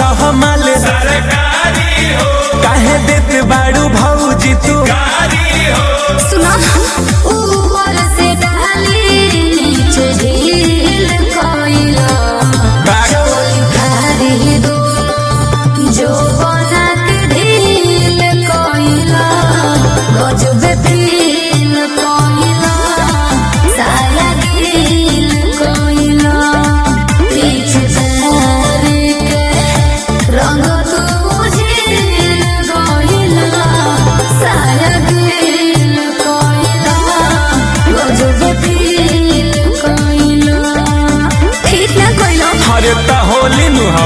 हमाल सरकारी हो काहे देत बाड़ू भौजी तू कारी हो सुना ऊपर से डाली नीचे ढील कोइला चोली भारी दोनों जो बना के ढील कोइला गजब फील कोइला साया ढील कोइला पीछे तारी के रंग तू झील कोइला साया ढील कोइला गजब फील कोइला ठीक ना कोइला अरे त होली नु ह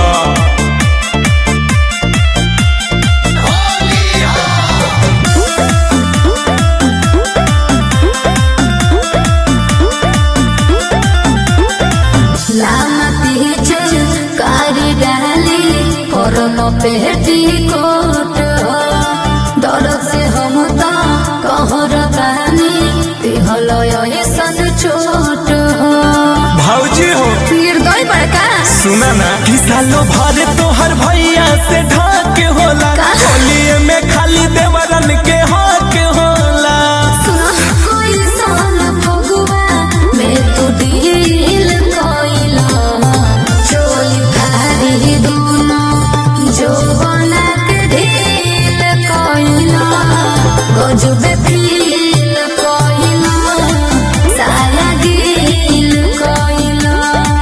लामा पीछे कारी डाली करम पेटी कोट हो दर्द से हम तो कहर बानी पिहल ऐसन चोट हो भौजी हो निर्दय बड़का सुना ना कि सालो भर तोहर भैया से ढाक होला का? होलिये में खाली देवरन के हक होला सुनो कोई सन फगुआ मैं तो दिल कोइला चोली भारी दोनों जो बना के ढील कोइला गजब फील कोइला साया दिल कोइला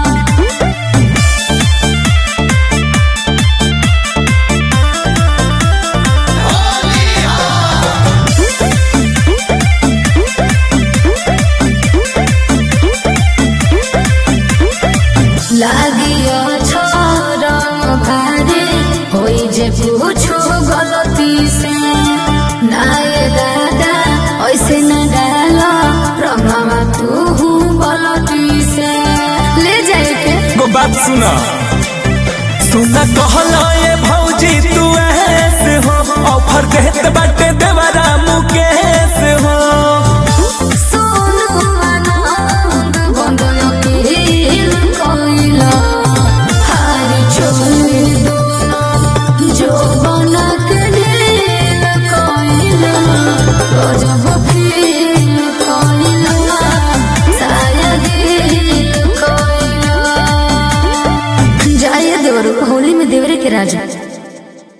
লাগিও ছরম ভারে হই যে পুছো গলতি সে নায়ে দাদা ওইসে না ডালো রঙমা তু গলতি সে ले जाए के गो बात सुना सुना कहला ये भौजी तू ऐसे हो ऑफर देत बाटे देवरा मुकेश हो सोनू आनंद बंदो पील कोइला हारी छोड़ी दोनों जो बना के ढील कोइला गजब फील कोइला साया दिल कोइला जाए देवरू होली में देवरे के राजा